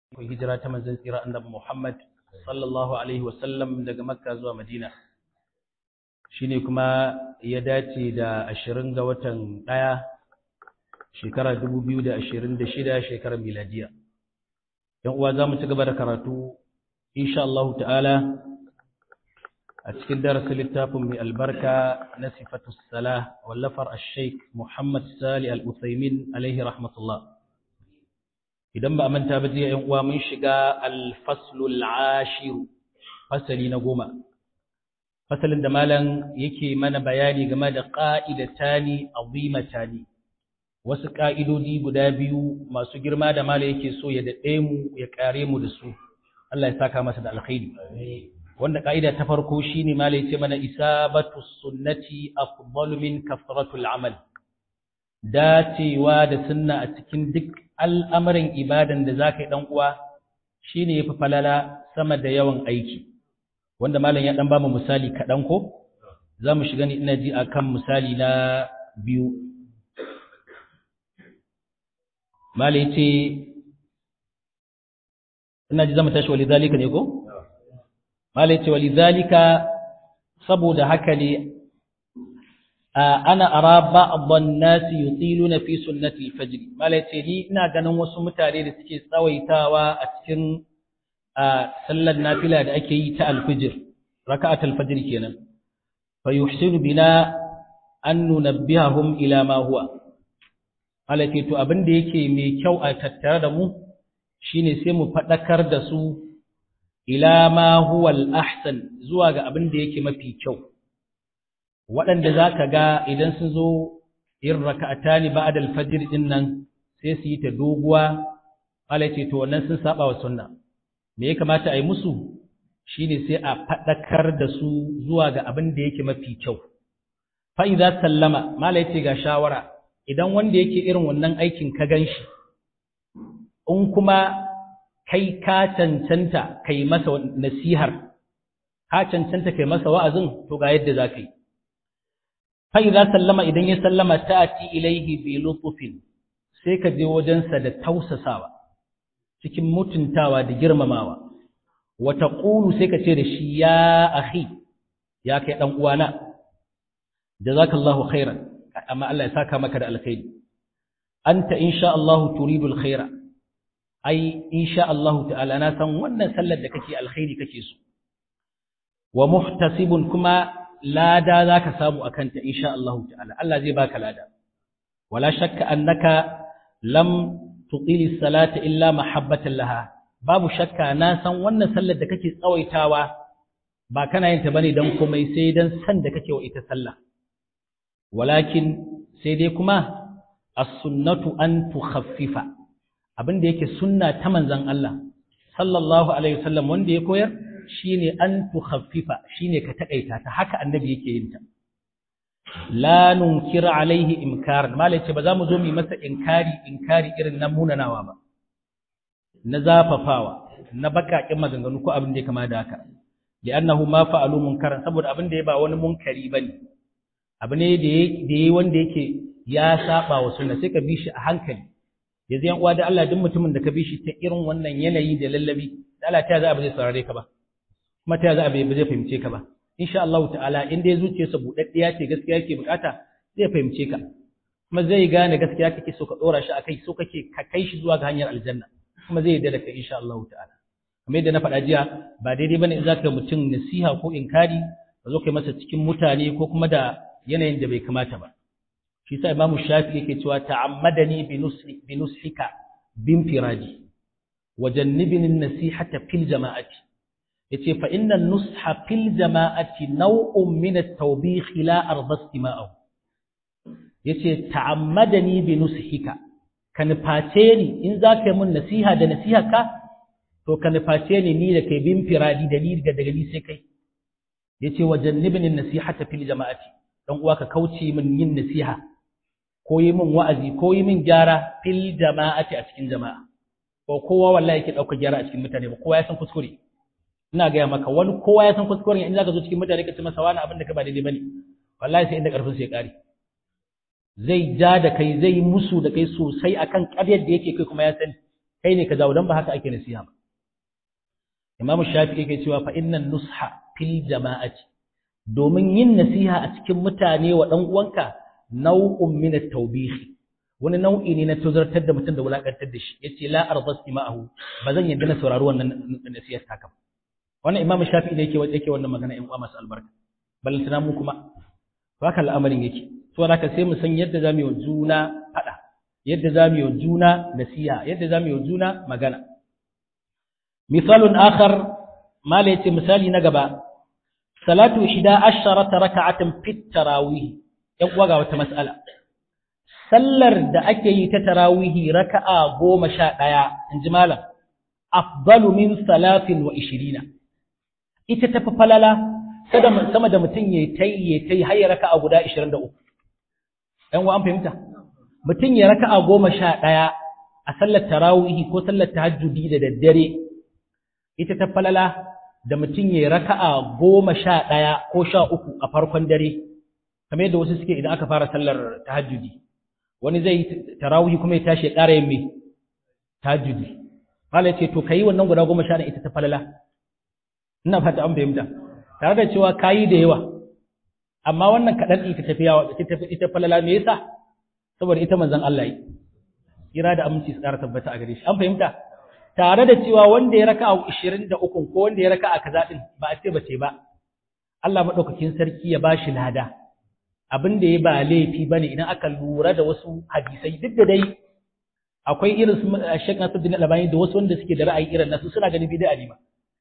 ku hijira ta manzon tsira annabi Muhammad sallallahu alaihi wasallam daga Makka zuwa Madina shine kuma ya dace da 20 ga watan ɗaya shekara 2026 shekarar miladiya yan uwa zamu ci gaba da karatu insha Allah ta'ala a cikin darasin littafin mai albarka na sifatus salah wallafar ash-sheikh Muhammad Sali al-Uthaymin alaihi rahmatullah idan ba a manta ba jiya ‘yan uwa mun shiga alfaslul ashiru fasali na goma fasalin da malam yake mana bayani game da ƙa'idatani azimatani wasu ƙa'idodi guda biyu masu girma da malam yake so ya daɗe mu ya ƙare mu da su Allah ya saka masa da alkhairi wanda ƙa'ida ta farko shine malam yace mana isabatu sunnati afdalu min kafratul amal dacewa da sunna a cikin duk al'amarin ibadan da za ka yi ɗan'uwa shi ne ya fi falala sama da yawan aiki, wanda malam ya ɗan ba mu misali kaɗan ko? Za mu shiga ni ina ji a kan misali na biyu. Malam ce, ina ji zama tashi wali zalika ne ko? Malam ce wali zalika saboda haka ne ana ara ba'dhan nasi yutiluna fi sunnati al-fajr malace ni ina ganin wasu mutane da suke tsawaitawa a cikin sallar nafila da ake yi ta al-fajr raka'at al-fajr kenan fa yuhsinu bina an nunabbihahum ila ma huwa malace to abin da yake mai kyau a tattare da mu shine sai mu fadakar da su ila ma huwa al-ahsan zuwa ga abin da yake mafi kyau waɗanda za ka ga idan sun zo yin raka'ata ne ba adal fajir ɗin nan sai su yi ta doguwa ce to wannan sun saba wa sunna me ya kamata a yi musu shine sai a faɗakar da su zuwa ga abin da yake mafi kyau fa idza sallama mala ce ga shawara idan wanda yake irin wannan aikin ka ganshi in kuma kai ka cancanta kai masa nasihar ka cancanta kai masa wa'azin to ga yadda za ka yi fa'iza sallama idan ya sallama ta'ati ilaihi bi lutufin sai ka je wajensa da tausasawa cikin mutuntawa da girmamawa wata ƙulu sai ka ce da shi ya ahi ya kai ɗan uwana jazakallahu khairan amma Allah ya saka maka da alkhairi anta insha Allah turidu alkhaira ai insha Allah ta'ala na san wannan sallar da kake alkhairi kake so wa muhtasibun kuma lada za ka samu a kanta insha Allah ta'ala Allah zai baka lada wala shakka annaka lam tuqili salata illa mahabbatan laha babu shakka na san wannan sallar da kake tsawaitawa ba kana yin ta bane dan komai sai dan san da kake wa ita sallah walakin sai dai kuma as-sunnatu an tukhaffifa abinda yake sunna ta manzon Allah sallallahu alaihi wasallam wanda ya koyar shine an tukhaffifa shine ka takaita ta haka annabi yake yin ta la nunkir alaihi inkar malai ce ba za mu zo mu masa inkari inkari irin na munanawa ba na zafafawa na bakakin maganganu ko abin da ya kama da haka li'annahu ma fa'alu munkaran saboda abin da ya ba wani munkari bane abu ne da yayi wanda yake ya saba wa sunna sai ka bi shi a hankali yanzu yan uwa da Allah duk mutumin da ka bi shi ta irin wannan yanayi da lallabi da Allah ta za a ba zai saurare ka ba kuma ta za a bai zai fahimce ka ba insha Allah ta'ala in dai zuciyarsa budaddiya ce gaskiya yake bukata zai fahimce ka kuma zai gane gaskiya kake so ka dora shi akai so kake ka kai shi zuwa ga hanyar aljanna kuma zai yarda da kai insha Allah ta'ala kamar yadda na faɗa jiya ba daidai bane in zaka mutum nasiha ko inkari ka zo kai masa cikin mutane ko kuma da yanayin da bai kamata ba shi sa Imam Shafi yake cewa ta'ammadani bi nusri bi nushika bin firaji wajannibni an-nasihata fil jama'ati yace fa inna nusha fil jama'ati naw'un min at-tawbih la arda istima'ahu yace ta'ammadani bi nushika ka nuface ni in zaka yi mun nasiha da nasiha ka to ka nuface ni ni da kai bin firadi da ni daga ni sai kai yace wajannibni an-nasihata fil jama'ati dan uwa ka kauce min yin nasiha ko yi min wa'azi ko yi min gyara fil jama'ati a cikin jama'a ko kowa wallahi yake dauka gyara a cikin mutane ba kowa ya san kuskure ina gaya maka wani kowa ya san kuskuren in zaka zo cikin mutane ka ce masa wani abin da ka ba daidai bane wallahi sai inda karfin sai ya kare zai ja da kai zai musu da kai sosai akan ƙaryar da yake kai kuma ya sani kai ne ka jawo dan ba haka ake nasiha ba Imam Shafi'i yake cewa fa innan nusha fil jama'ati domin yin nasiha a cikin mutane wa dan uwanka nau'un min at-tawbih wani nau'i ne na tuzartar da mutum da wulakantar da shi yace la arzasti ma'ahu ba zan yadda na saurari wannan nasihar ta kam wannan Imam Shafi'i ne yake yake wannan magana in uwa masu albarka ballantana mu kuma haka al'amarin yake saboda haka sai mu san yadda zamu yi wa juna fada yadda zamu yi wa juna nasiha yadda zamu yi wa juna magana misalun akhar mala yace misali na gaba salatu 11 raka'atan fit tarawih yan uwa ga wata mas'ala sallar da ake yi ta tarawih raka'a 11 inji malam afdalu min salatin wa 20 ita tafi falala sama da mutum ya tai ya tai har ya raka'a guda 23 ɗan wa an fahimta mutum ya raka'a 11 a sallar tarawih ko sallar tahajjudi da daddare ita ta falala da mutum ya raka'a 11 ko 13 a farkon dare kamar yadda wasu suke idan aka fara sallar tahajjudi wani zai tarawih kuma ya tashi ya ƙara yin me tahajjudi malai ce to kai wannan guda 11 ita ta falala ina fata an fahimta tare da cewa kayi da yawa amma wannan kaɗan ita tafiyawa ita falala me yasa saboda ita manzon Allah yi kira da aminci su ƙara tabbata a gare shi an fahimta tare da cewa wanda ya raka a 23 ko wanda ya raka a kaza din ba a ce ba ce ba Allah madaukakin sarki ya bashi lada abin da ya ba laifi bane idan aka lura da wasu hadisai duk da dai akwai irin su Sheikh Nasiruddin Albani da wasu wanda suke da ra'ayi irin nasu suna ganin bid'a ne ma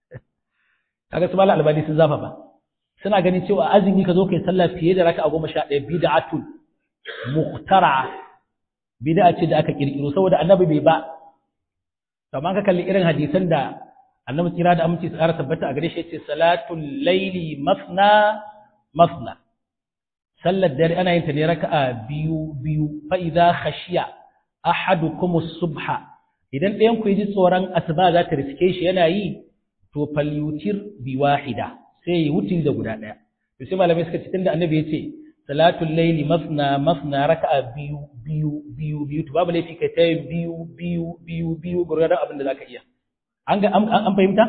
kaga su mala albani sun zafa ba suna ganin cewa azumi ka zo kai sallah fiye da raka'a goma sha ɗaya bid'atul muhtara bid'a ce da aka kirkiro saboda annabi bai ba amma ka kalli irin hadisan da annabi kira da aminci tsara tabbata a gare shi yace salatul laili masna masna sallar dare ana yin ta ne raka'a biyu biyu fa idza khashiya ahadukum as-subha idan ɗayan ku ji tsoron asuba za ta riske shi yana yi to falyutir bi wahida sai yi wutin da guda daya to sai malamai suka ce tunda annabi ya ce salatul layli masna masna raka'a biyu biyu biyu biyu to babu laifi kai ta biyu biyu biyu biyu gurgurdan abin da zaka iya an ga an fahimta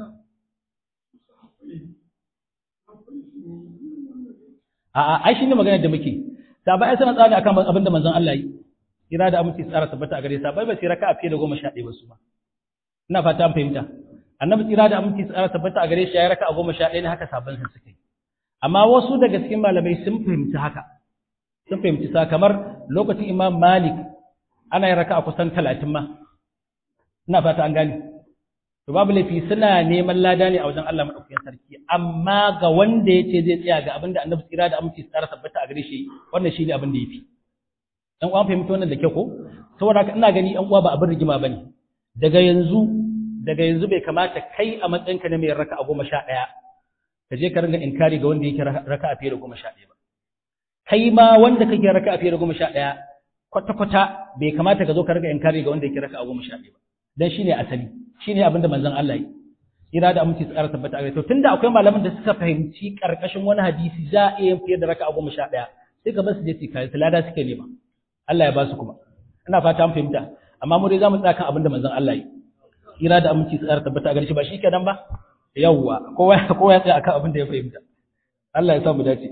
a a ai shine maganar da muke sabai ai sana tsari akan abin da manzon Allah yi kira da aminci tsara tabbata a gare sa bai ba sai raka'a fiye da goma sha ɗaya ba su ba ina fata an fahimta annabi tsira da aminci tsara tabbata a gare shi ya raka a goma sha ɗaya ne haka sabon sun suke amma wasu daga cikin malamai sun fahimci haka sun fahimci sa kamar lokacin imam malik ana yin raka a kusan talatin ma ina fata an gane to babu laifi suna neman lada ne a wajen Allah madaukakin sarki amma ga wanda ya ce zai tsaya ga abin da annabi tsira da aminci tsara tabbata a gare shi wannan shine abin da yafi dan uwan fahimci wannan da kyau ko saboda haka ina gani yan uwa ba abin rigima bane daga yanzu daga yanzu bai kamata kai a matsayinka na mai raka a goma sha ɗaya ka je ka ringa inkari ga wanda yake raka a fiye da goma sha ɗaya ba kai ma wanda kake raka a fiye da goma sha ɗaya kwata-kwata bai kamata ka zo ka ringa inkari ga wanda yake raka a goma sha ɗaya ba dan shine asali shine abin da manzon Allah yi ira da aminci tsara tabbata a to tunda akwai malaman da suka fahimci karkashin wani hadisi za a iya fiye da raka a goma sha ɗaya sai ka bar su je su kai su lada suke nema Allah ya ba su kuma ina fata an fahimta amma mu dai za mu tsaya kan abin da manzon Allah yi kira da aminci tsara tabbata a gare shi ba shi kenan ba yawwa kowa kowa ya tsaya akan abin da ya fahimta Allah ya sa mu dace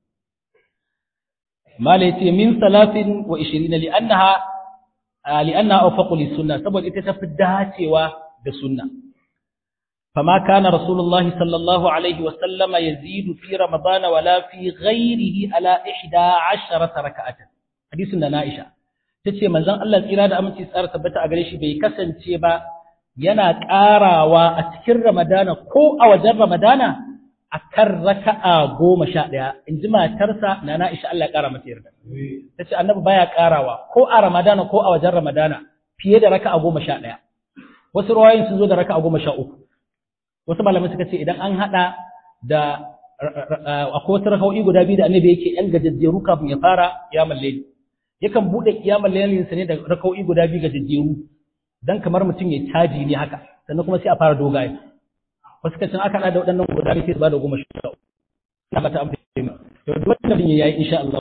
mala yace min salatin wa 20 li'annaha li'annaha awfaqu lis-sunnah saboda ita tafi dacewa da sunna فما كان رسول الله صلى الله عليه وسلم يزيد في رمضان ولا في غيره على إحدى عشرة ركعة حديث نائشة تتشي منزان الله tsira da aminci tsara tabbata a gare shi bai kasance ba yana ƙarawa a cikin Ramadana ko a wajen Ramadana a kan raka'a goma sha ɗaya, in ji matarsa na na isha Allah ƙara mata yarda. Ta ce annabi baya ƙarawa ko a Ramadana ko a wajen Ramadana fiye da raka'a goma sha ɗaya. Wasu rawayin sun zo da raka'a goma sha uku. Wasu malamai suka ce idan an haɗa da akwai wasu raka'o'i guda biyu da annabi yake ‘yan gajajjeru kafin ya fara kiyamar laili. Yakan buɗe kiyamar lailinsa ne da raka'o'i guda biyu gajajjeru dan kamar mutum ya caji ne haka sannan kuma sai a fara dogaye wasu kacin aka da waɗannan guda sai su ba da goma sha na ba ta amfani to duk wanda bin yayi insha Allah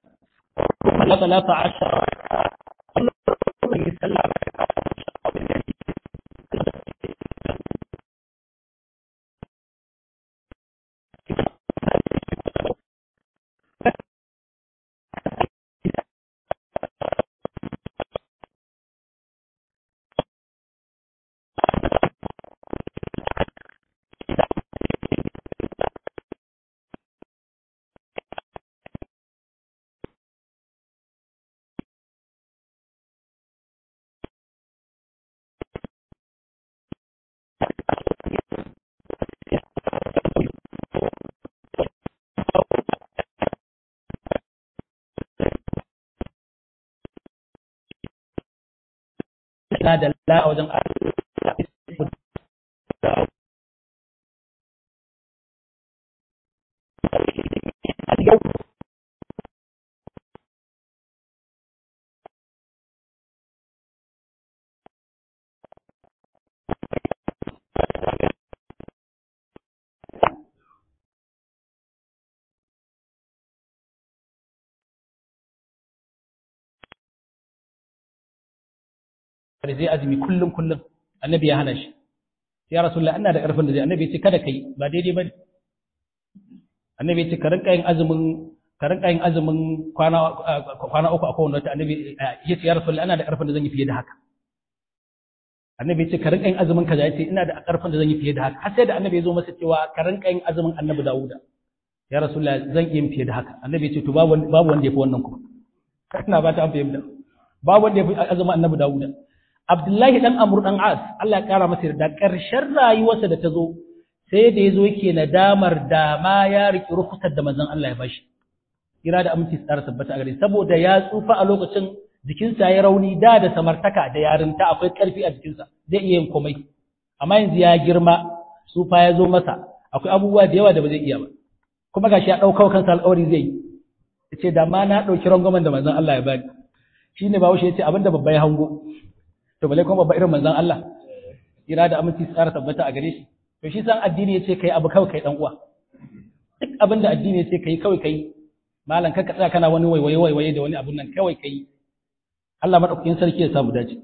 kuma la talata ashara Allah ya sallah la a wajen da zai azumi kullum kullum annabi ya hana shi ya rasulullah ina da karfin da zai annabi ya ce kada kai ba daidai bane annabi ya ce ka rinka yin azumin ka rinka yin azumin kwana kwana uku a kowanne wata annabi ya ce ya rasulullah ina da karfin da zan yi fiye da haka annabi ya ce ka rinka yin azumin kaza ya ce ina da karfin da zan yi fiye da haka har sai da annabi ya zo masa cewa ka rinka yin azumin annabi dawuda ya rasulullah zan yi fiye da haka annabi ya ce to babu babu wanda ya fi wannan kuma ina ba ta an fahimta babu wanda ya fi azumin annabi dawuda Abdullahi dan Amr dan As Allah ya kara masa da ƙarshen rayuwarsa da ta zo sai da yazo yake nadamar da ma ya riki rukusar da manzon Allah ya bashi kira da aminci tsara tabbata a gare saboda ya tsufa a lokacin jikinsa ya rauni da da samartaka da yarinta akwai ƙarfi a jikinsa zai iya yin komai amma yanzu ya girma tsufa ya zo masa akwai abubuwa da yawa da ba zai iya ba kuma gashi ya ɗauka kansa alƙawari zai yi yace da ma na ɗauki rangwamen da manzon Allah ya bani shine ba wuce yace abinda babba ya hango to bale kuma babba irin manzon Allah ira da aminci tsara tabbata a gare shi to shi san addini yace kai abu kawai kai dan uwa duk abin da addini yace kai kawai kai malam ka tsaya kana wani waiwaye waiwaye da wani abun nan kawai kai Allah madaukakin sarki ya samu dace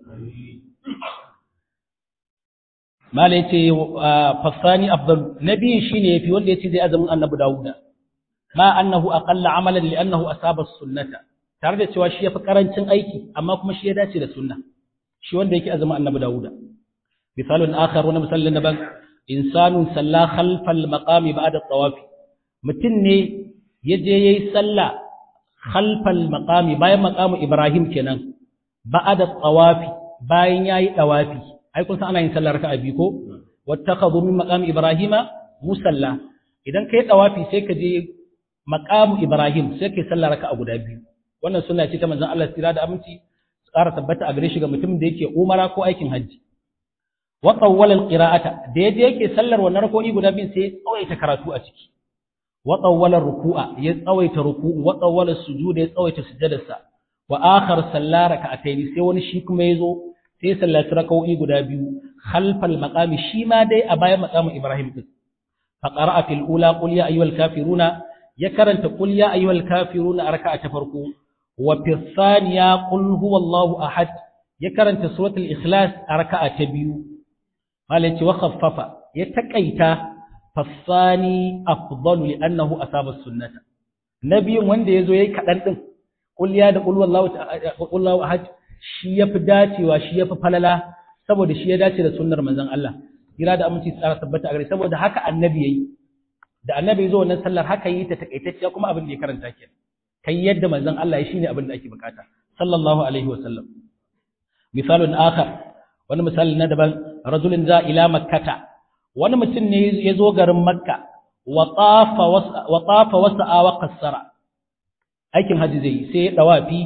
mala yace fasani afdal nabi shine yafi wanda yace zai azumin annabi Dawuda ma annahu aqalla amalan li annahu asaba sunnata tare da cewa shi yafi karancin aiki amma kuma shi ya dace da sunna shi wanda yake azumin annabi Dawuda misalun akhar wani misalin na ban insanun salla khalfal maqami ba'da tawafi mutum ne yaje yayi sallah khalfal maqami bayan maqamu Ibrahim kenan ba'da tawafi bayan yayi tawafi ai kun san ana yin sallar raka'a biyu ko wattakhadhu min maqami Ibrahima musalla idan kai tawafi sai ka je maqamu Ibrahim sai kai sallar raka'a guda biyu wannan sunna ce ta manzon Allah tsira da aminci tsara tabbata a gare shi ga mutumin da yake umara ko aikin hajji wa tawwala alqira'ata da yaje yake sallar wannan rak'o'i guda biyu sai ya tsawaita karatu a ciki wa tawwala ruku'a ya tsawaita ruku'u wa tawwala sujuda ya tsawaita sujudarsa wa akhar sallar rak'atayn sai wani shi kuma yazo sai ya sallaci rak'o'i guda biyu khalfal maqami shi ma dai a bayan maqamin Ibrahim din fa qara'a fil ula qul ya ayyuhal kafiruna ya karanta qul ya ayyuhal kafiruna a raka'a ta farko وفي الثانية قل هو الله أحد يكرن سورة الإخلاص أركعة تبيو قال وخفف يتكيت فالثاني أفضل لأنه أصاب السنة نبي وند يزو يكدن قل يا قل والله قل الله أحد shi ya fi dacewa shi ya fi falala saboda shi ya dace da sunnar manzon Allah kira da aminci tsara tabbata a gare saboda haka annabi yayi da annabi zo wannan sallar haka yi ta takaitacciya kuma abin da ya karanta kenan kai yadda manzon Allah ya shine abin da ake bukata sallallahu alaihi wa sallam misalun akhar wani misali na daban rajulun za ila makkata wani mutum ne ya zo garin makka wa tafa wa tafa wasa'a wa qassara aikin haji zai sai ya dawafi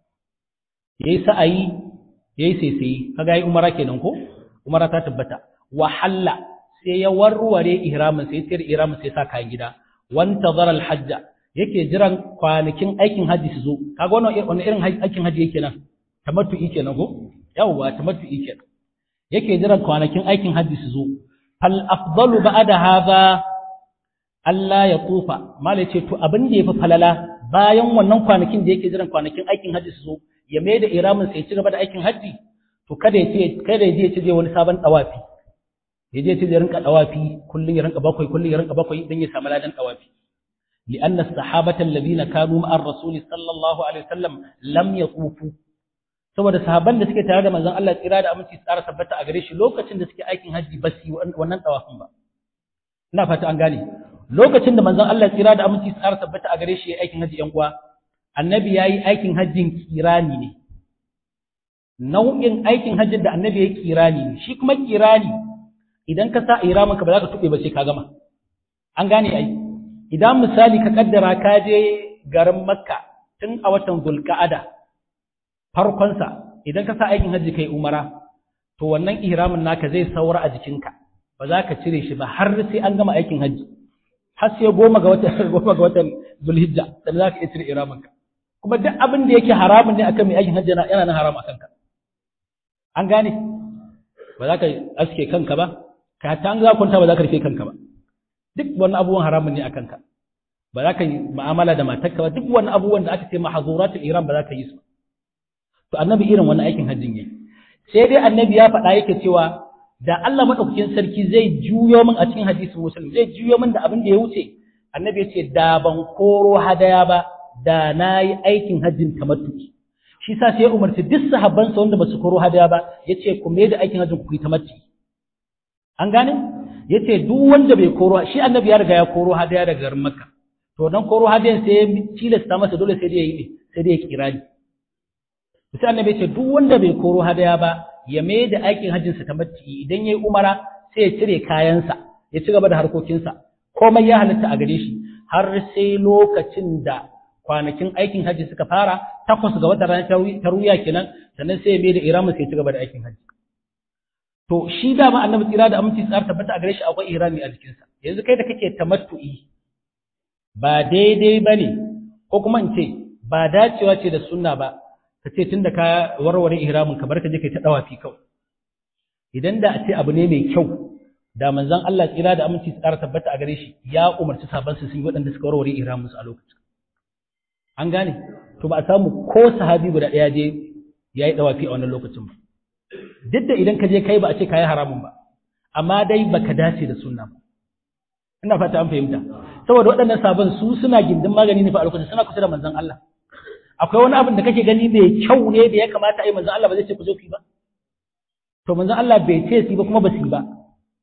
yayi sa'ayi yayi saisayi kaga yayi umara kenan ko umara ta tabbata wa halla sai ya warware ihramin sai tsira ihramin sai sa kayan gida wantazara al-hajja yake jiran kwanakin aikin haji su zo kaga wannan wannan irin aikin haji yake nan tamattu'i kenan ko yawwa tamattu'i kenan yake jiran kwanakin aikin haji su zo fal afdalu ba'da hadha Allah ya tufa mala ce to abin da yafi falala bayan wannan kwanakin da yake jiran kwanakin aikin haji su zo ya mai da iramin sai ci gaba da aikin haji to kada ya ce kada ya je ya ce wani sabon dawafi ya je ya ce zai rinka dawafi kullun ya rinka bakwai kullun ya rinka bakwai dan ya samu ladan dawafi لأن الصحابة الذين كانوا مع الرسول صلى الله عليه وسلم لم يطوفوا saboda sahabban da suke tare da manzon Allah tsira da aminci tsara tabbata a gare shi lokacin da suke aikin haji ba su wannan tawafin ba ina fata an gane lokacin da manzon Allah tsira da aminci tsara tabbata a gare shi yayin aikin haji yan uwa annabi yayi aikin hajjin kirani ne nau'in aikin hajjin da annabi yayi kirani ne shi kuma kirani idan ka sa iramin ka ba za ka tube ba sai ka gama an gane ai idan misali ka kaddara ka je garin makka tun a watan zulka'ada farkonsa idan ka sa aikin hajji kai umara to wannan ihramin naka zai saura a jikinka ba za ka cire shi ba har sai an gama aikin hajji har sai goma ga watan goma ga watan zulhijja da za ka iya cire ihramin ka kuma duk abin da yake haramun ne akan mai aikin hajji yana nan haram akan ka an gane ba za ka aske kanka ba ka ta an za kwanta ba za ka rufe kanka ba duk wani abubuwan haramun ne akan ka ba za ka yi mu'amala da matarka ba duk wani abubuwan da aka ce mahazuratul ihram ba za ka yi su to annabi irin wannan aikin hajjin yayi sai dai annabi ya faɗa yake cewa da Allah madaukakin sarki zai juyo min a cikin hadisin muslim zai juyo min da abin da ya wuce annabi ya ce da ban koro hadaya ba da na yi aikin hajjin tamattuki shi sa sai ya umarci duk sahabbansa wanda ba su koro hadaya ba ya ce ku mai da aikin hajjin ku yi tamattuki an gane ya ce duk wanda bai koro shi annabi ya riga ya koro hadaya daga garin makka to dan koro hadayan sai ya tilasta masa dole sai dai ya yi sai dai ya kirani sai annabi ce duk wanda bai koro hadaya ba ya mai da aikin hajjinsa ta matti idan yayi umara sai ya cire kayansa ya ci gaba da harkokinsa komai ya halatta a gare shi har sai lokacin da kwanakin aikin hajji suka fara takwas ga watan ranar taruya kenan sannan sai ya mai da iramin sai ya ci gaba da aikin hajji to shi da ma annabi tsira da aminci tsar tabbata a gare shi akwai irami a jikinsa yanzu kai da kake tamattu'i ba daidai bane ko kuma in ce ba dacewa ce da sunna ba ka ce tun da ka warware ihramin ka bar ka je kai ta dawafi kawai idan da a ce abu ne mai kyau da manzon Allah tsira da aminci tsara tabbata a gare shi ya umarci sahabban su sun waɗanda suka warware ihramin su a lokacin an gane to ba a samu ko sahabi guda ɗaya je yayi dawafi a wannan lokacin ba duk da idan ka je kai ba a ce kai haramun ba amma dai baka dace da sunna ba ina fata an fahimta saboda waɗannan sabon su suna gindin magani ne fa a lokacin suna kusa da manzon Allah akwai wani abin da kake gani mai kyau ne da ya kamata a yi manzon Allah ba zai ce ku zo ku yi ba to manzon Allah bai ce su ba kuma ba su yi ba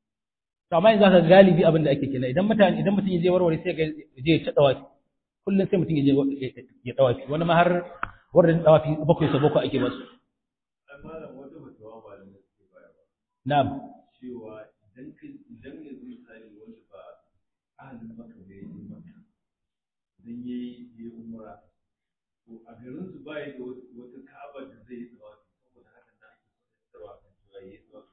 to amma yanzu ka galibi abin da ake kenan idan mutane idan mutum ya je warware sai ga je ya ci dawafi kullum sai mutum ya je ya dawafi wani ma har wurin dawafi bakwai sa bakwai ake basu na'am cewa idan idan yanzu misali wanda ba ahalin maka bai yi maka idan yayi yayi umra to a garin su ba da wata ka'aba da zai yi tsawafi saboda haka na ake tsawa kan cewa yayi tsawafi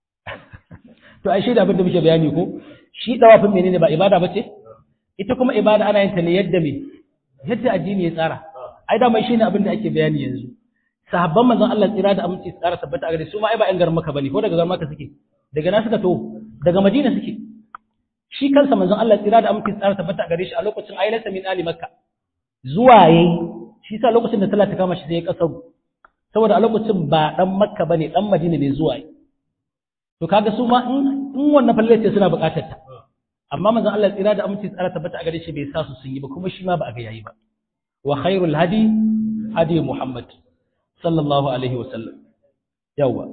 to ai shi da abin da muke bayani ko shi dawafin menene ba ibada bace ita kuma ibada ana yin ta ne yadda me yadda addini ya tsara ai da mai shine abin da ake bayani yanzu sahabban manzon Allah tsira da aminci tsara tabbata a gare su ma ai ba ƴan garin Makka bane ko daga garin Makka suke daga na suka to daga Madina suke shi kansa manzon Allah tsira da aminci tsara tabbata a gare shi a lokacin ailata min ali Makka zuwa yayi shi sa lokacin da sallah ta kama shi sai ya kasaru saboda a lokacin ba dan Makka bane dan Madina ne zuwa yayi to kaga su ma in in wannan falle ce suna buƙatar ta amma manzon Allah tsira da aminci tsara tabbata a gare shi bai sa su sun yi ba kuma shi ma ba a ga yayi ba wa khairul hadi hadi Muhammad sallallahu alaihi wa sallam yawa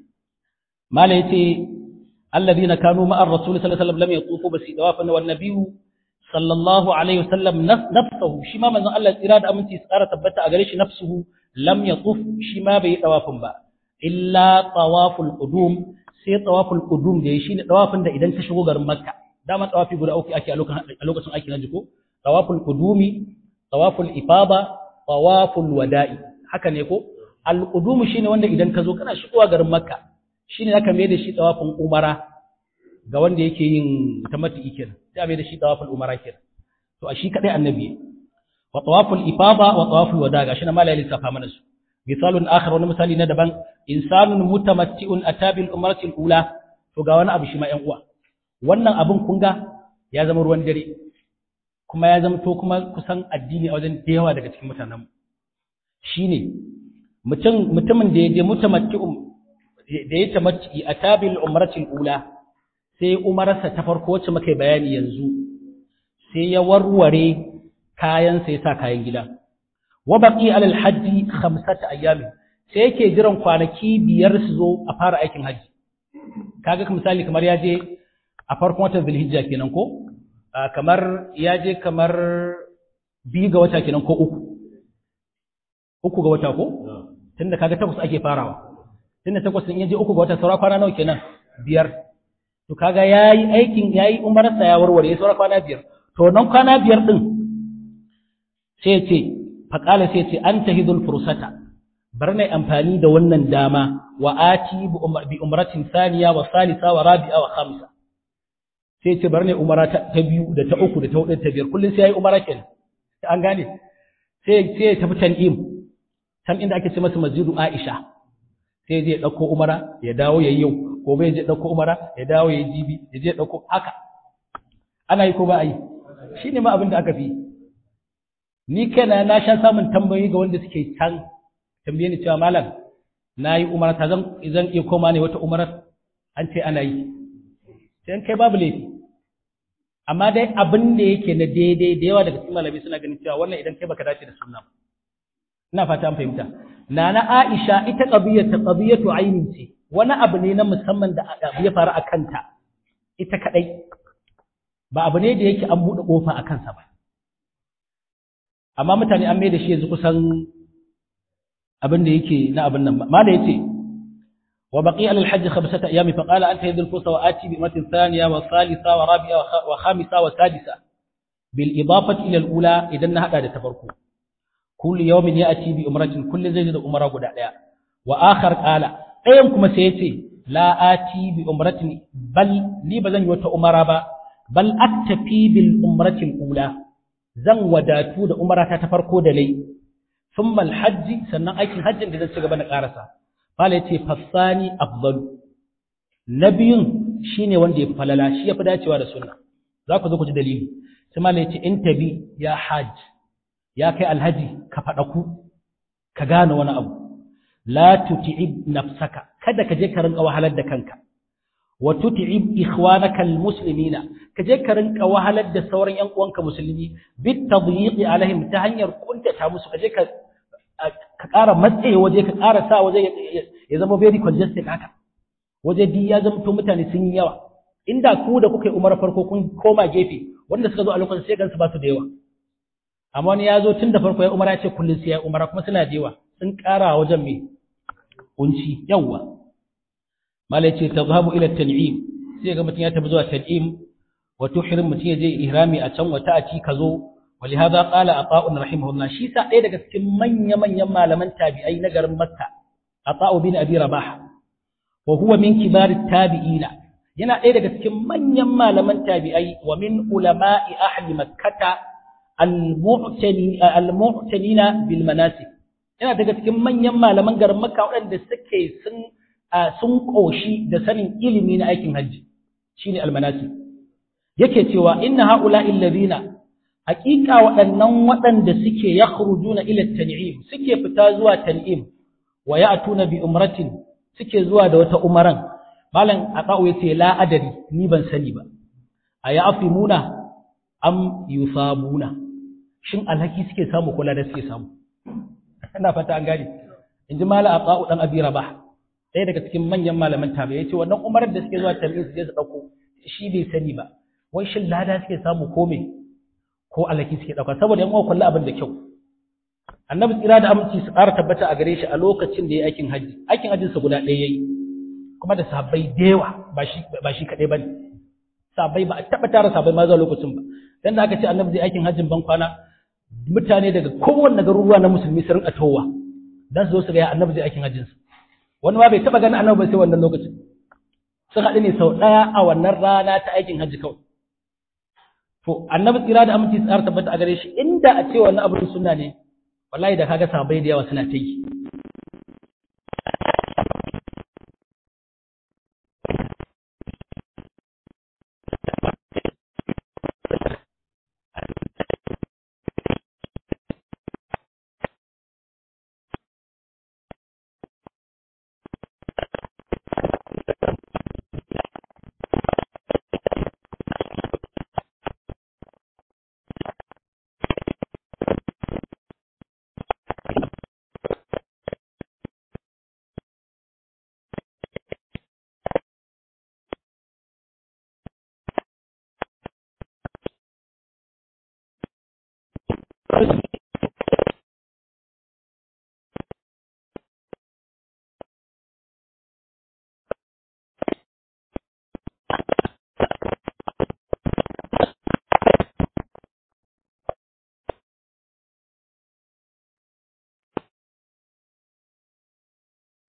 mala yace alladhina kanu ma'ar rasul sallallahu alaihi wasallam lam yatufu basi dawafan wan nabiyyu sallallahu alaihi wasallam nafsuhu shi ma manzon Allah tsira da aminci tsara tabbata a gare shi nafsuhu lam yatuf shi ma bai tawafin ba illa tawaful qudum sai tawaful qudum da shi ne tawafin da idan ka shigo garin makka dama tawafi guda uku ake a lokacin ake naji ko tawaful qudumi tawaful ifada tawaful wada'i haka ne ko al qudum shine wanda idan ka zo kana shigowa garin makka shine aka mai da shi tawafin umara ga wanda yake yin tamattu kenan sai mai da shi tawaful umara kenan to a shi kadai annabi wa tawaful ifada wa tawaful wada gashi na malai lissafa mana su misalun akhar wani misali na daban insanun mutamatti'un atabil umrati ula to ga wani abu shi ma ƴan uwa wannan abun kun ga ya zama ruwan dare kuma ya zama to kuma kusan addini a wajen da yawa daga cikin mutanen shine mutum mutumin da ya je mutamatti'un da ya tamatti atabil umrati ula sai umararsa ta farko wacce muka bayani yanzu sai ya warware kayan sai ya sa kayan gida wa baqi alal hajji khamsata ayyamin sai yake jiran kwanaki biyar su zo a fara aikin haji kaga misali kamar ya je a farkon watan zulhijja kenan ko kamar ya je kamar biyu ga wata kenan ko uku uku ga wata ko tunda kaga takwas ake farawa tunda takwas in ya je uku ga wata saura kwana nawa kenan biyar to kaga yayi aikin yayi umarsa ya warware saura kwana biyar to nan kwana biyar din sai ce faƙala sai ce an ta hidul fursata bar na amfani da wannan dama wa ati bi umratin thaniya wa salisa wa rabi'a wa khamsa sai ce bar ne umara ta biyu da ta uku da ta hudu da ta biyar kullum sai yayi umara kenan an gane sai sai ya tafi tan'im can inda ake ce masa masjidu Aisha sai je dauko umara ya dawo yayi yau gobe ya je dauko umara ya dawo yayi jibi ya je dauko haka ana yi ko ba a yi shine ma abin da aka fi ni kaina na sha samun tambayoyi ga wanda suke can tambaye ni cewa malam nayi umara ta zan zan iya koma ne wata umarar an ce ana yi sai kai babu laifi amma dai abin da yake na daidai da yawa daga cikin malami suna ganin cewa wannan idan kai baka dace da sunna ina fata an fahimta nana Aisha ita qadiyar ta qadiyatu ainin ce wani abu ne na musamman da abu ya faru a kanta ita kadai ba abu ne da yake an bude kofa a kansa ba amma mutane an mai da shi yanzu kusan abin da yake na abin nan mala yace وبقي على الحج خمسة أيام فقال أنت يد الفرصة وآتي بأمة ثانية وثالثة ورابعة وخامسة وسادسة بالإضافة إلى الأولى إذا هذا تفرقوا كل يوم يأتي بأمرة كل زيد أمرة قد عليها وآخر قال أيامكم سيتي لا آتي بأمرة بل لي بزن يوتا أمرة بل أكتفي بالأمرة الأولى زن وداتو دا أمرة تفرقوا دلي ثم الحج سنة أيكي الحج إذا سيقبنا قارسة Fala ya ce, Fassani afdalu, na biyun shi ne wanda ya fi falala, shi ya fi dacewa da sunna. Za ku zo ku ji dalili. Sai Mala ya ce, In tabi ya hajj, ya kai alhaji ka faɗaku, ka gane wani abu. La tuti'ib nafsaka, kada ka je ka rinka wahalar da kanka. Wa tuti'ib ikhwanaka almuslimina, ka je ka rinka wahalar da sauran ƴan uwanka musulmi, bit tadyiqi alaihim ta hanyar kuntata musu, ka je ka ka ƙara matsaye waje ka ƙara sa waje ya zama very congested haka waje di ya zama to mutane sun yi yawa inda ku da kuka yi umar farko kun koma gefe wanda suka zo a lokacin sai gansu ba su da yawa amma wani ya zo tun da farko ya umara ce kullum sai ya umara kuma suna da yawa sun ƙara wajen mai kunci yawa malai ce tazhabu ila tan'im sai ga mutum ya tafi zuwa tan'im wa tuhrim mutum ya je ihrami a can wata a ci ka zo ولهذا قال عطاء رحمه الله شي sa ɗaya daga cikin manya manyan malaman tabi'ai na garin Makka Ata'u bin Abi Rabah wa huwa min kibar tabi'ina yana ɗaya daga cikin manyan malaman tabi'ai wa min ulama'i ahli Makkah al-mu'tanina bil manasik yana daga cikin manyan malaman garin Makka waɗanda suke sun sun koshi da sanin ilimi na aikin hajji shine al-manasik yake cewa inna ha'ula'i alladhina hakika waɗannan waɗanda suke ya na ila tan'im suke fita zuwa tan'im wa ya'tuna bi umratin suke zuwa da wata umaran malam aqau yace la adari ni ban sani ba aya afimuna am yusabuna shin alhaki suke samu kula da suke samu ina fata an gane inji malam aqau dan abi rabah ɗaya daga cikin manyan malaman tabi yace wannan umarar da suke zuwa tan'im su je su dauko shi bai sani ba wai shin lada suke samu ko me ko alaki suke ɗauka saboda yan uwa kullu abin da kyau annabi tsira da aminci su ƙara tabbata a gare shi a lokacin da ya aikin hajji aikin hajjinsa guda ɗaya yayi kuma da sahabbai da yawa ba shi ba shi kaɗai bane sahabbai ba a taɓa tara sahabbai ma zuwa lokacin ba dan da aka ce annabi zai aikin hajjin ban kwana mutane daga kowanne garuruwa na musulmi su rinka towa dan su zo su ga annabi zai aikin hajjinsa wani ma bai taɓa ganin annabi ba sai wannan lokacin sun haɗu ne sau ɗaya a wannan rana ta aikin hajji kawai To, annabi tsira da aminci tsara tabbata a gare shi inda a ce wannan abin suna ne, wallahi da kaga sabai da yawa suna ta yi.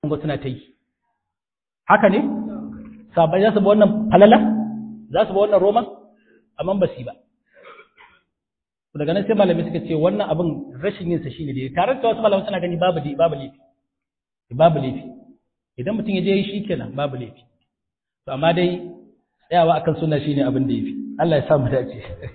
ga suna ta yi haka ne sabai za su ba wannan falala za su ba wannan roman amma ba su ba daga nan sai malamai suka ce wannan abin rashin yinsa shi ne da tare da wasu malamai suna gani babu babu laifi babu laifi idan mutum ya je yi shi kenan babu laifi to amma dai tsayawa akan sunna shine abin da yafi Allah ya sa mu dace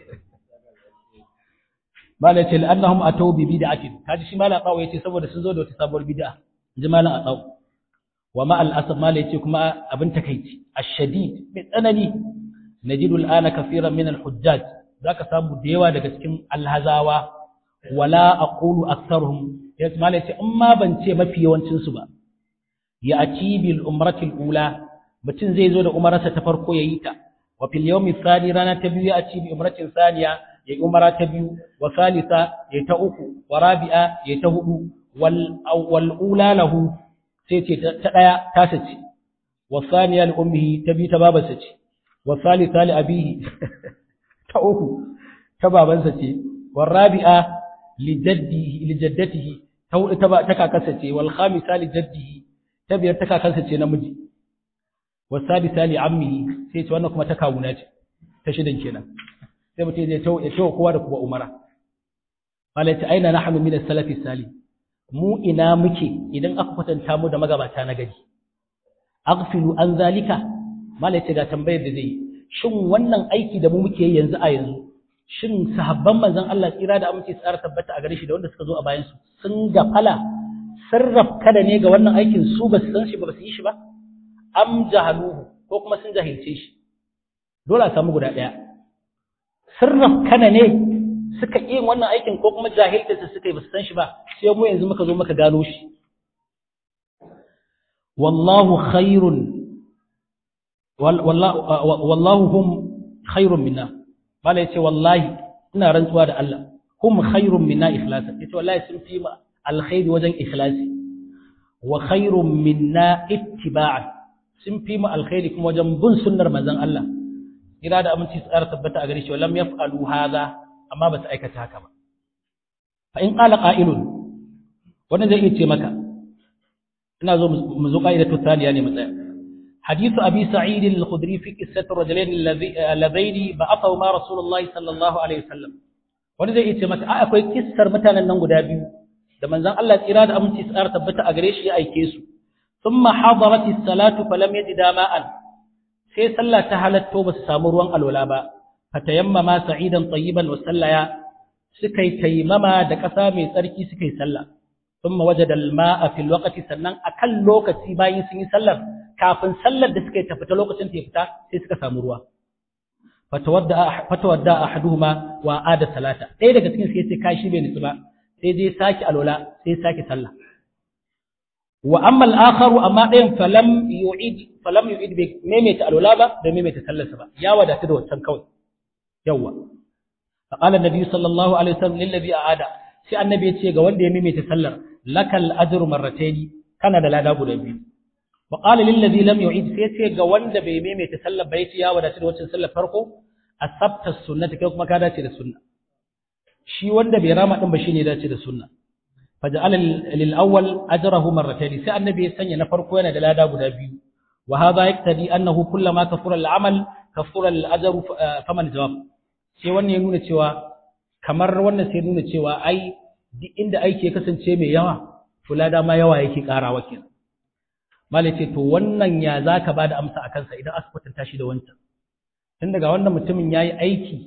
mala ce annahum atau bi bid'atin kaji shi mala qawo yace saboda sun zo da wata sabuwar bid'a inji mala aqaw wa ma al asab mala yace kuma abin takeici ash-shadid mai tsanani najidu al-ana kaseeran min al-hujjaj zaka samu da yawa daga cikin alhazawa wala aqulu aktharuhum yace mala yace amma ban ce mafi yawancin su ba ya ati bil umratil ula mutum zai zo da umararsa ta farko yayi ta wa fil yawmi thani rana ta biyu ya ati bi umratin thaniya ya yi umara ta biyu wa salisa ya ta uku wa rabi'a ya ta hudu wal ula lahu sai ce ta daya ta sace wa thaniya li ummihi ta biyu ta babarsa ce wa salisa li abihi ta uku ta babansa ce wa rabi'a li jaddihi li jaddatihi ta hudu ta ta kakarsa ce wal khamisa li jaddihi ta biyar ta kakarsa ce namiji wa sadisa li ammihi sai ce wannan kuma ta kawuna ce ta shidan kenan sai mutum zai tawo ya tawo kowa da kuma umara malai ta aina nahnu min as-salafi salih mu ina muke idan aka kwatanta mu da magabata na gari aghfilu an zalika malai ce ga tambayar da zai shin wannan aiki da mu muke yi yanzu a yanzu shin sahabban manzon Allah tsira da aminci tsara tabbata a gare shi da wanda suka zo a bayan su sun gafala sarraf kada ne ga wannan aikin su ba su san shi ba su yi shi ba am jahaluhu ko kuma sun jahilce shi dole a samu guda ɗaya sirraf kana ne suka yi wannan aikin ko kuma jahiltarsa suka yi ba su san shi ba sai mu yanzu muka zo muka gano shi wallahu khairun wallahu hum khairun minna bala yace wallahi ina rantsuwa da Allah hum khairun minna ikhlasa yace wallahi sun fi mu alkhairi wajen ikhlasi wa khairun minna ittiba'an sun fi mu alkhairi kuma wajen bin sunnar manzon Allah kira da aminci su tsara tabbata a gare shi walam yaf'alu hadha amma ba su aikata haka ba fa in qala qa'ilun wannan zai iya ce maka ina zo mu zo qa'idatu thaniya ne mu tsaya hadithu abi sa'id al-khudri fi qissati rajulain alladhaini ba'athahu ma rasulullah sallallahu alaihi wasallam wani zai iya ce maka a akwai kissar mutanen nan guda biyu da manzon Allah tsira da aminci su tsara tabbata a gare shi ya aike su thumma hadarat as-salatu falam yajida ma'an sai sallah ta halatto ba su samu ruwan alwala ba fatayammama sa'idan tayyiban wa sallaya suka yi taimama da ƙasa mai tsarki suka yi sallah thumma wajada al-ma'a fil waqti sannan akan lokaci bayan sun yi sallar kafin sallar da suka yi ta fita lokacin ta fita sai suka samu ruwa fatawadda fatawadda ahaduhuma wa ada salata ɗaya daga cikin sai sai kashi bai nutsu ba sai dai saki alwala sai saki sallah wa amma al-akharu amma ɗayan falam yu'id falam yu'id bi maimaita alwala ba da maimaita sallarsa ba ya wadatu da wancan kawai yawa faqala an-nabi sallallahu alaihi wasallam lil ladhi aada sai annabi ya ce ga wanda ya maimaita sallar lakal ajru marrataini kana da lada guda biyu wa qala lil ladhi lam yu'id sai ya ce ga wanda bai maimaita sallar ba ya ce ya wadatu da wancan sallar farko asabta sunnati kai kuma ka dace da sunna shi wanda bai rama din ba shine ya dace da sunna فجعل للأول أجره مرتين سي النبي يسني نفرق وين دلادا غدا بيو وهذا يقتضي أنه كلما كفر العمل كفر الأجر فمن جواب sai wannan ya nuna cewa kamar wannan sai nuna cewa ai duk inda aiki ya kasance mai yawa to lada ma yawa yake karawa kenan malai ce to wannan ya zaka bada amsa a kansa idan aka kwatanta shi da wancan tun daga wannan mutumin yayi aiki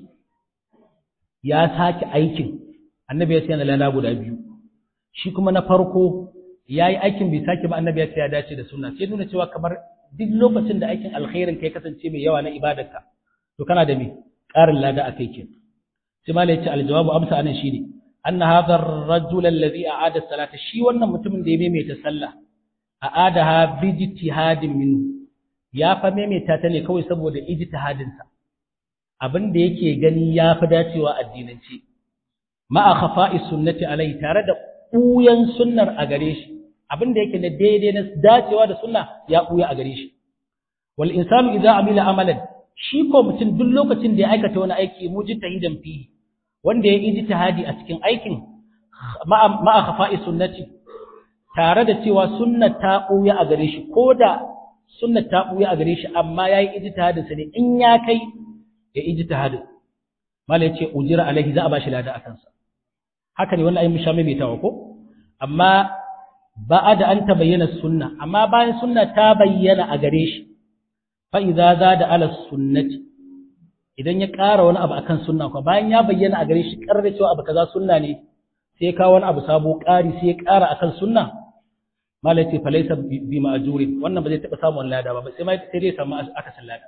ya sake aikin annabi ya ce yana lada guda biyu shi kuma na farko ya yi aikin bai sake ba annabi ya ce ya dace da sunna sai nuna cewa kamar duk lokacin da aikin alkhairin kai kasance mai yawa na ibadarka to kana da me ƙarin lada a kai ke sai malai ya ce aljawabu amsa anan shine anna hadha ar-rajul alladhi a'ada salata shi wannan mutumin da ya maimaita sallah a'adaha bi ijtihadin minhu ya fa maimaita ta ne kawai saboda ijtihadin sa abin da yake gani ya fi dacewa addinance ma'a khafa'i sunnati alai tare da ɓuyan sunnar a gare shi abin da yake na daidai na dacewa da sunna ya ɓuya a gare shi wal insanu idza amila amalan shi ko mutum duk lokacin da ya aikata wani aiki mujtahidan fi wanda ya yi ijtihadi a cikin aikin ma'a khafa'i sunnati tare da cewa sunna ta ɓuya a gare shi ko da sunna ta ɓuya a gare shi amma ya yi ijtihadin sa ne in ya kai ya ijtihadin mala ya ce ujira alaihi za a bashi lada a kansa haka ne wannan ayi musha mai tawa ko amma ba da an ta bayyana sunna amma bayan sunna ta bayyana a gare shi fa idza zada ala sunnati idan ya ƙara wani abu akan sunna ko bayan ya bayyana a gare shi ƙarar cewa abu kaza sunna ne sai ya kawo wani abu sabo ƙari sai ya ƙara akan sunna malai ce fa laysa bi ma'juri wannan ba zai taɓa samun lada ba sai ma sai dai samu akasin lada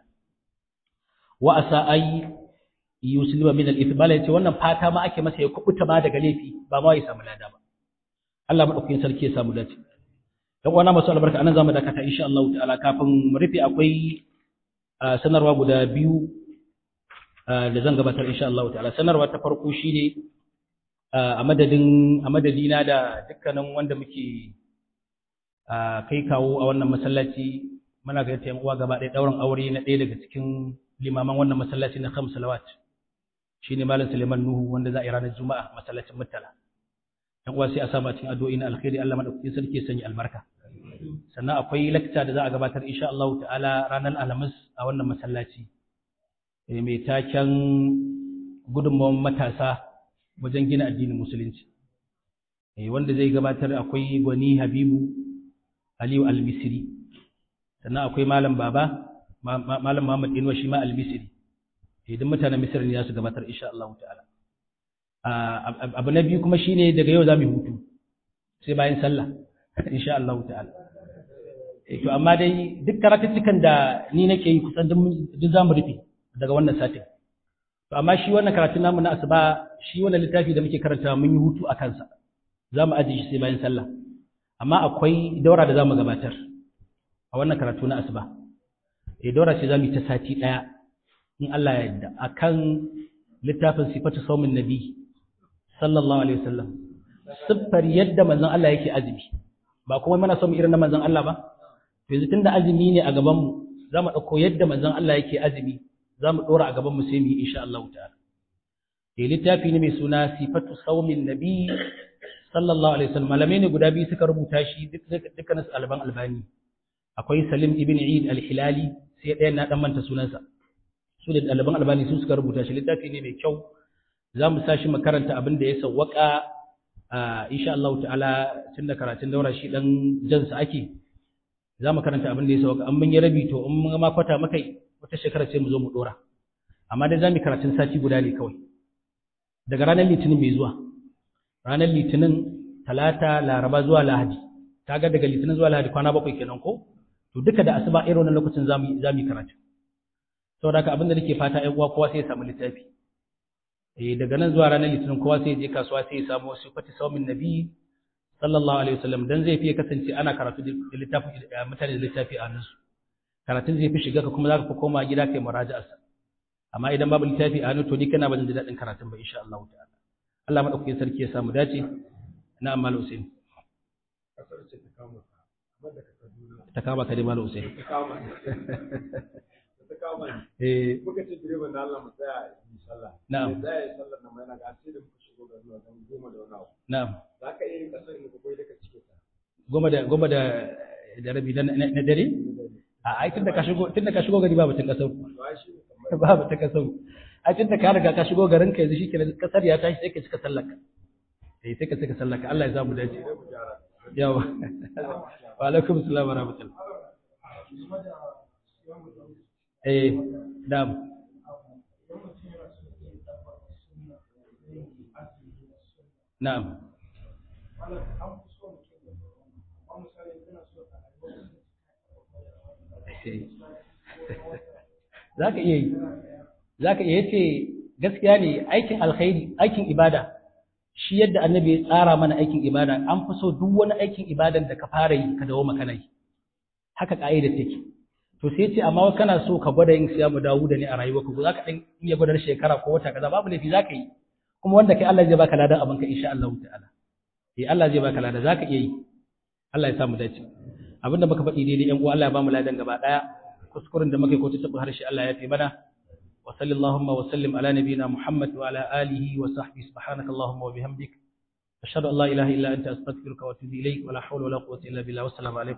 wa asa ay yuslima min al-ithm malai ce wannan fata ma ake masa ya kubuta ma daga laifi ba ma ya samu lada ba Allah madaukakin sarki ya samu dace dan uwana masu albarka anan zamu dakata insha Allah ta'ala kafin mu rufe akwai sanarwa guda biyu da zan gabatar insha Allah ta'ala sanarwa ta farko shine a madadin a madadina da dukkanin wanda muke kai kawo a wannan masallaci muna ga yan uwa gaba ɗaya dauran aure na ɗaya daga cikin limaman wannan masallaci na khams salawat shine malam Suleiman Nuhu wanda za a yi ranar Juma'a masallacin Muttala yan uwa sai a samu a cikin addu'o'i na alkhairi Allah madaukakin sarki ya sanya albarka sannan akwai lecture da za a gabatar insha Allah ta'ala ranar Alhamis a wannan masallaci mai taken gudunmawar matasa wajen gina addinin musulunci wanda zai gabatar akwai gwani habibu aliyu al-misri sannan akwai malam baba malam muhammad inuwa shi ma al-misri idan mutanen misir ne za su gabatar insha Allah ta'ala abu na biyu kuma shine daga yau za mu hutu sai bayan sallah insha Allah ta'ala to amma dai duk karatuttukan da ni nake yi kusan duk za mu rufe daga wannan satin to amma shi wannan karatun namu na asuba shi wannan littafi da muke karanta mun yi hutu a kansa za mu ajiye shi sai bayan sallah amma akwai daura da za mu gabatar a wannan karatu na asuba eh daura ce za mu yi ta sati ɗaya in Allah ya yarda akan littafin sifatu saumin nabi sallallahu alaihi wasallam siffar yadda manzon Allah yake azumi ba kuma muna son irin na manzon Allah ba yanzu tunda azumi ne a gaban mu za mu ɗauko yadda manzon Allah yake azumi za mu ɗora a gaban mu sai mu yi insha Allah ta'ala eh littafi ne mai suna sifatu saumin nabi sallallahu alaihi wasallam malamai ne guda biyu suka rubuta shi dukkanin su alban albani akwai salim ibn eid al-hilali sai ɗayan na dan manta sunansa su da ɗaliban albani su suka rubuta shi littafi ne mai kyau za mu sa shi makaranta abin da ya sawwaka insha Allah ta'ala tun da karatun daura shi dan jansa ake za mu karanta abin da ya sawwaka an mun yi rabi to in mun ma kwata makai wata shekara sai mu zo mu dora amma dai za mu karatun sati guda ne kawai daga ranar litinin mai zuwa ranar litinin talata laraba zuwa lahadi kaga daga litinin zuwa lahadi kwana bakwai kenan ko to duka da asuba irin wannan lokacin za mu yi karatu saboda haka abin da nake fata ƴan uwa kowa sai ya samu littafi eh daga nan zuwa ranar litinin kowa sai ya je kasuwa sai ya samu wasu fati saumin nabi sallallahu alaihi wasallam dan zai fi kasance ana karatu da littafi mutane da littafi a nan su karatun zai fi shiga ka kuma za ka koma gida kai muraja'ar sa amma idan babu littafi a hannu to ni kana ba zan ji daɗin karatun ba insha Allah ta'ala Allah madaukakin sarki ya samu dace na amal Hussein ta kama ka dai malam Hussein ta kama ta kama eh muka ce direban da Allah mu tsaya yi sallah Na'am. sai tsaya yi sallar nan mai na ga sai da muka shigo da zuwa dan goma da wani abu na'am za ka iya yin kasar ne ko kai da ka cike ta goma da goma da da rabi na na dare a ai tunda ka shigo tunda ka shigo gari babu tun kasau to ai shi ne kamar babu ta kasau ai tunda ka riga ka shigo garin ka yanzu shikenan kasar ya tashi sai ka cika sallaka eh sai ka cika sallaka Allah ya samu dace mu gyara yawa wa alaikum assalam wa rahmatullah eh na'am na'am za ka iya yi za ka iya yace gaskiya ne aikin alkhairi aikin ibada shi yadda annabi ya tsara mana aikin ibada an fi so duk wani aikin ibadan da ka fara yi ka dawo makana yi haka ka'ida take to sai ce amma kana so ka gwada yin siyamu dawo da ne a rayuwa ka za ka ɗan iya gwadar shekara ko wata kaza babu laifi za ka yi kuma wanda kai Allah zai baka ladan abin ka insha Allah ta'ala eh Allah zai baka lada za ka iya yi Allah ya samu dace abinda muka faɗi daidai yan uwa Allah ya bamu ladan gaba daya kuskuren da muka yi ko ta harshe Allah ya fi mana وصلى اللهم وسلم على نبينا محمد وعلى آله وصحبه سبحانك اللهم وبحمدك ashhadu an la ilaha illa anta astaghfiruka wa atubu ilayk wa la hawla wa la quwwata illa billah wassalamu alaikum